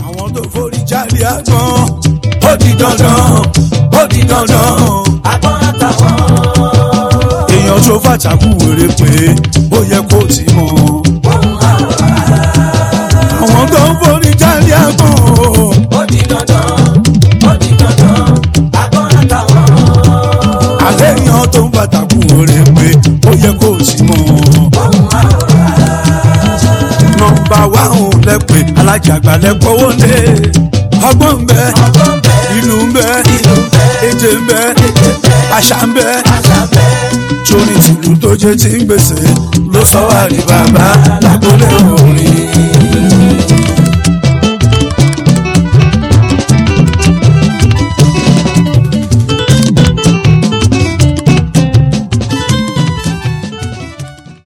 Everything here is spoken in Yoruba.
àwọn tó forí jáde àgbọn ó di dandan ó di dandan àgbọn àtàwọn. èèyàn tó fàtàkù wèrè pé ó yẹ kó ti mọ̀ àwọn tó ń forí jáde àgbọn ó di dandan ó di dandan àgbọn àtàwọn. àlẹ́ èèyàn tó ń fàtàkù wèrè pé ó yẹ kó ti mọ̀ nọmba wa ò lẹ́pẹ̀ alájàgbá lẹ́pọ̀wọ́ lé ọgbọ́n ń bẹ ọgbọ́n bẹ́ẹ̀ ìlú ń bẹ ìlú bẹ́ẹ̀ èdè ń bẹ èdè bẹ́ẹ̀ àṣà ń bẹ àṣà bẹ́ẹ̀. torí tìlú tó jẹ́ tí ń gbèsè ló sọ wá ní bàbá